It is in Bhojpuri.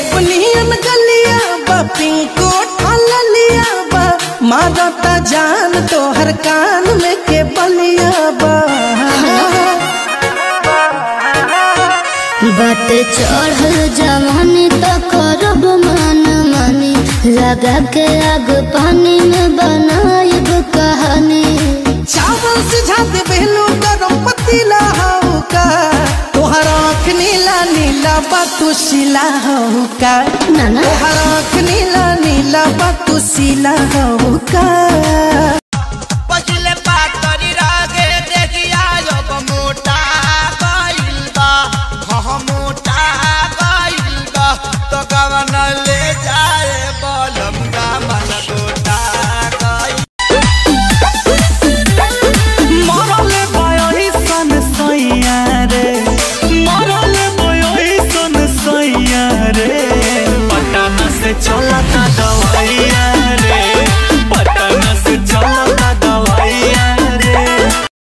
सेबनियन गलिया बा पिंको ठालिया बा मारता जान तोहर कान में के बलिया बा बात चढ़ल जवानी तो करब मन मानी लगा के आग पानी में बनाइब कहानी चावल सिझा दे बेलू गरम पतीला हऊ का तोहर आँख नीला नीला बा तू सिला हऊ का नाना तोहर आँख नीला नीला बा तू सिला हऊ का पहिले पातरी रागे देखिया जब मोटा गइल बा हह मोटा गइल बा तो कवन ले जाए बलम का मन गोटा गइल मरले बयोही सन सैया रे मरले बयोही सन सैया रे